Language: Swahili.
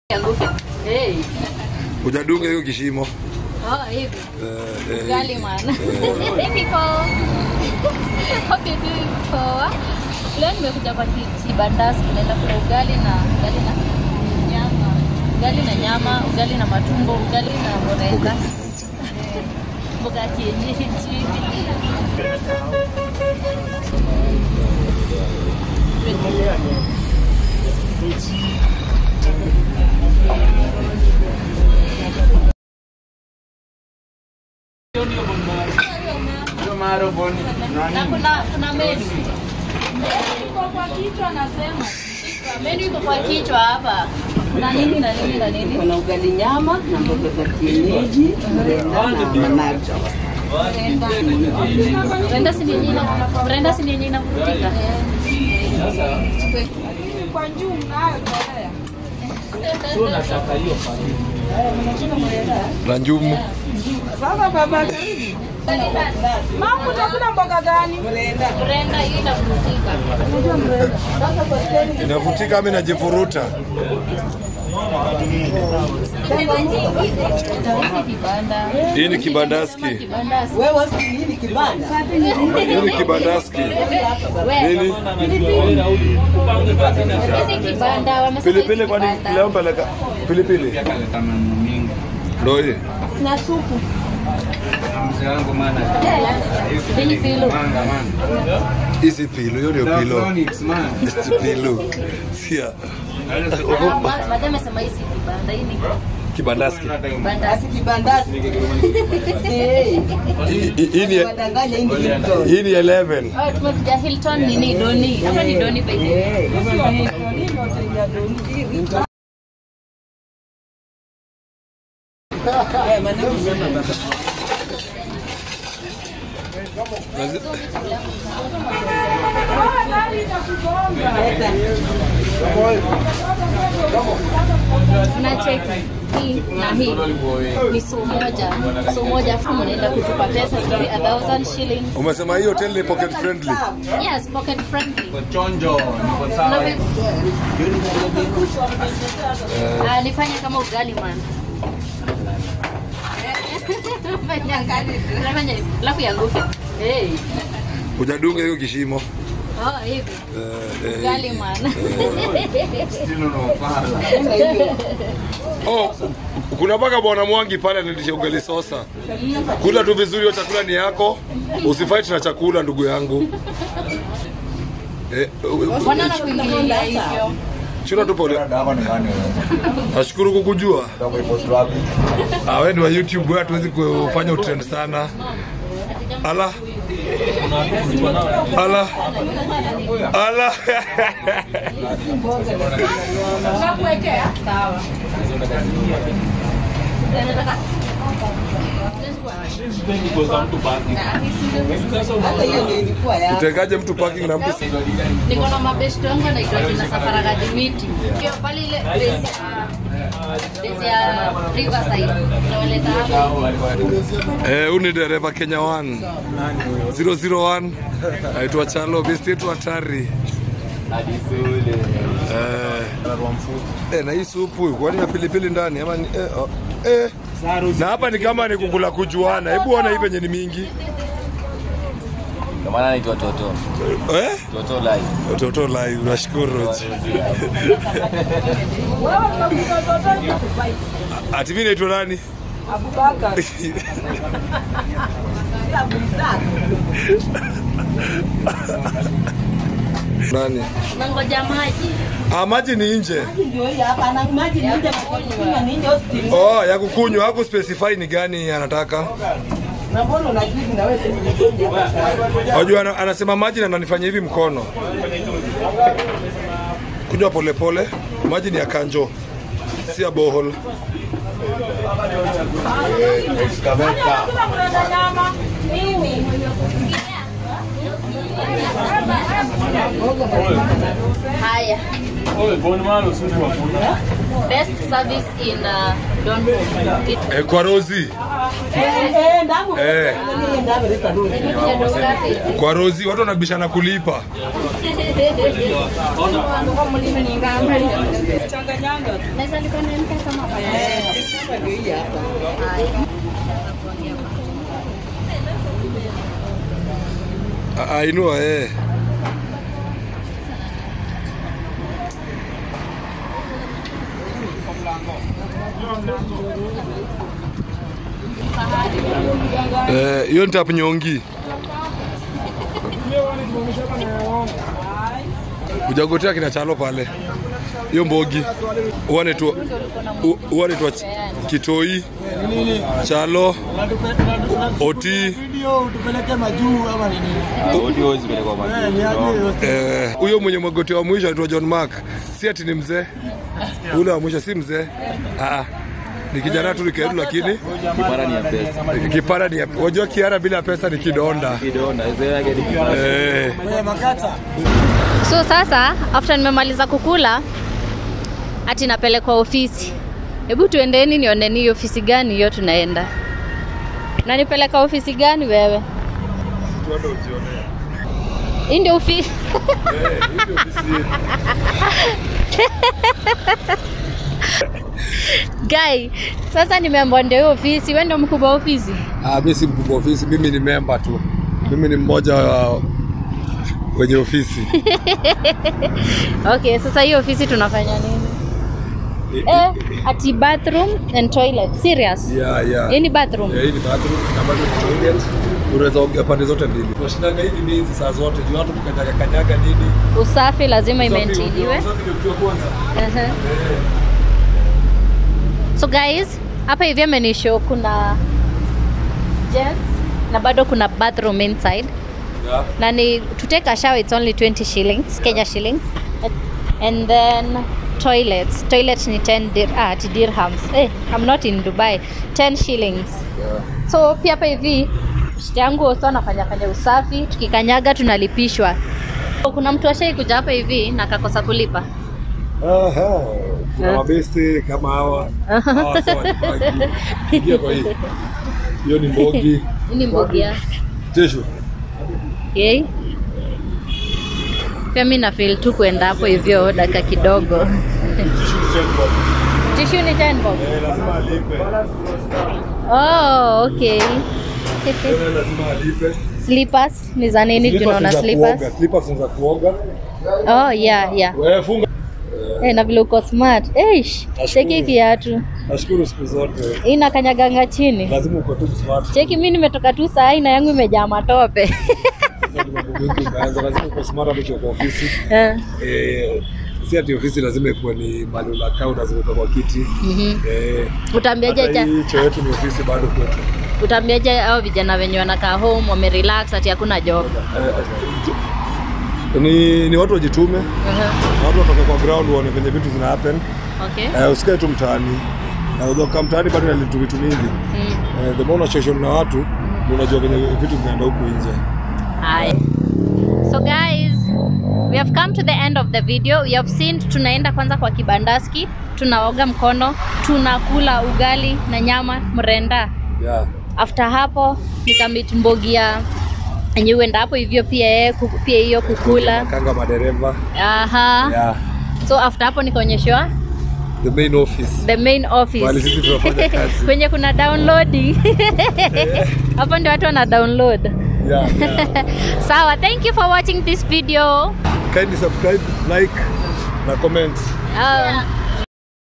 Anguke. Hey. Hujadunga hiyo kishimo. Oh, hivi. Eh, eh, Ugali man. eh, Hey people. Hope you're doing poa. Leo nimekuja kwa ki- kibandasi naenda kula ugali na ugali na nyama. Ugali na nyama, ugali na matumbo, ugali na mboga. Mboga ya kienyeji. Na kuna kuna menu. Iko kwa kichwa nasema. Menu iko kwa kichwa hapa. Kuna nini na nini na nini? Kuna ugali nyama na mboga za kienyeji, mrenda na managu. Brenda si yenyewe ina Brenda si yenyewe inavutika. na njumu. Sasa baba karibu. Mama utakula mboga gani? Mrenda. Brenda hii inavutika. Inavutika ama inajifuruta? Hizi kibanda. Hii ni kibandaski. Kibandasi. Wewe si nini kibanda? Hii ni kibandaski. Wewe. Nini? Hizi kibanda wamesema Pilipili hizi kwani kibanda. leo peleka pilipili. Ndio hii. Na supu. Hii filo. Hizi pilo, hiyo ndio pilo. Hizi pilo. Sia. Madam amesema hizi kibanda. Hii ni Kibandaski. kibandasi. Basi kibandasi. Eh. Hii- hii- Hii ni Wadanganya hii ni Hilton. hii ni 11. Oh, tumekuja Hilton nini Doni. Hapa ni Doni by the way. Eh. Eh, managu. Nazi- Leta. tunacheki hii na hii ni so moja so moja afu mnaenda kutupa pesa sijui a thousand shillings Umesema hii hotel ni pocket friendly. yes pocket friendly Chonjo, niko sawa. Unavyo- Ah, nifanye kama ugali man Fanya ugali. Unafanya hivi, alafu ianguke hey. Hujadunga hiyo kishimo. oh hivi Eh, eh, ugali man Still unafala. Oh, kuna mpaka bwana Mwangi pale analisha ugali sosa. Kula tu vizuri, hiyo chakula ni yako, usifight na chakula ndugu yangu. Eh, mbona nakuingilia hivyo chuna tu pole. Hapa ni nani wewe? Nashukuru kukujua. Ndio ipost wapi? Ah, wewe ni wa YouTube, wewe hatuwezi kufanya utrend sana. Ala. Ala. Ala. Hata hiyo ndio ilikuwa ya. Utengaje mtu parking na mtu niko na mabeshto yangu anaitwa kina Safaragadi miti Hiyo pale ile base ya base ya Riverside nawaleta hapa Eh, huyu ni dereva Kenya 1 001 aitwa Chalo, besti yetu hatari. Eh, eh, na hii supu kwani na pilipili ndani ama ni, eh, oh, eh. Na hapa ni kama ni kukula kujuana. Hebu ona hii venye ni mingi. Ndio maana naitwa Toto. Eh? Toto live. Toto live, nashukuru. Ati mimi naitwa nani? Abubakar. Nani? nangoja maji Ah, maji ni nje. Ndio hii hapa na maji ni nje kunywa ni nje hospitali. Oh, ya kukunywa, haku specify ni gani anataka. Na mbona unajibu na wewe si hapa? Wajua ana- anasema maji na ananifanya hivi mkono. Kunywa polepole, maji ni ya kanjo, si ya bohol. haya best service in uh, Donholm It- E, kwa Rozi Eh, ndamu. Eh. Ndamu rita nuru. Kwa Rozi watu wanabishana kulipa. Changanyanga. Naweza lipa na M-Pesa ama kwa Hapa ndio hii hapa. Ah, ah, inua eh. Eh, hiyo ni tap nyongi. Ujagotea kina chalo pale. Hiyo mbogi. Uone tu u- uone tu kitoi. Chalo. Oti. tupeleke majuu ama nini? Audio zimepelekwa Eh, ni aje majuu. yote. Eh, huyo mwenye magoti wa mwisho anaitwa John Mark. Si ati ni mzee. Ule wa mwisho si mzee. Ah, ah. ni kijana tu nikeru, lakini Kipara ni ya pesa. kipara ni wajua, kiara bila pesa ni kidonda. Kidonda, hizo yake ni kipara. Eh, Wewe makata. So sasa after nimemaliza kukula ati napelekwa ofisi. Hebu tuendeni nioneni hiyo ofisi gani hiyo tunaenda. Nanipeleka ofisi gani wewe? Hii ndio ofisi. Guy, sasa nimeambiwa ndio hiyo ofisi. Wewe ndio mkubwa wa ofisi? ah, mimi si mkubwa wa ofisi, mimi ni memba tu. Mimi ni mmoja wa wenye ofisi. Okay, sasa hiyo ofisi tunafanya nini? I- Eh, ati bathroom and toilet. Serious? Yeah, yeah. Hii ni bathroom. Yeah, hii ni bathroom na bado ni toilet. Unaweza ongea pande zote mbili. Tunashindanga hivi ni hizi saa zote. Juu watu kukanyaga kanyaga nini? Usafi lazima Usafi- imaintainiwe. usafi ndio kitu ya kwanza. Ehe. So guys, hapa hivi amenishow kuna gents na bado kuna bathroom inside Yeah. na ni to take a shower it's only 20 shillings Kenya shillings and then toilets toilet ni 10 dir ah, ati dirhams eh I'm not in Dubai 10 shillings Yeah. so pia hapa hivi shida yangu oso anafanya fanya usafi tukikanyaga tunalipishwa So, kuna mtu ashai kuja hapa hivi na akakosa kulipa Aha, kuna mabeste kama hawa hawa sawa ni bagi. Ingia kwa hii hiyo ni mbogi Hii ni mbogia tesho okay. pia mi na feel tu kuenda hapo hivyo dakika kidogo tishu ni 10 bob lazima alipe oh, okay Tena lazima alipe slippers ni za nini tunaona slippers slippers ni za kuoga oh yeah yeah wewe funga eh na vile uko smart eish cheki kiatu nashukuru siku zote hii nakanyaganga chini lazima uko tu smart cheki mi nimetoka tu saa hii na yangu imejaa matope Sasa ni mambo mengi umeanza lazima uko smart hata ukiwa kwa ofisi Eh, eh si ati ofisi lazima ikuwe ni mahali unakaa lazima uko kwa kiti mhm. eh utaambiaje hata cha hii choo yetu ni ofisi bado kwetu utaambiaje hao vijana wenye wanakaa home wamerelax ati hakuna job Eh, ni, ni watu wajitume Mhm. na watu watoke kwa ground waone venye vitu zina happen okay eh, usikae tu mtaani na unajua kama mtaani bado nalitu vitu mingi Mm. eh, the more unachoshon na watu ndio unajua venye vitu vinaenda huku nje Hi. So guys, we have come to the end of the video. You have seen tunaenda kwanza kwa kibandaski, tunaoga mkono, tunakula ugali na nyama mrenda. yeah. After hapo nikamit mbogia yenye uenda hapo hivyo pia yeye kuku- pia hiyo kukula. kanga madereva Aha. yeah. So after hapo nikaonyeshwa the main office the main Mahali office sisi tunafanya kazi kwenye kuna downloading hapo ndio watu wana download. yeah, yeah. Sawa, thank you for watching this video. kindly subscribe like na comment Uh,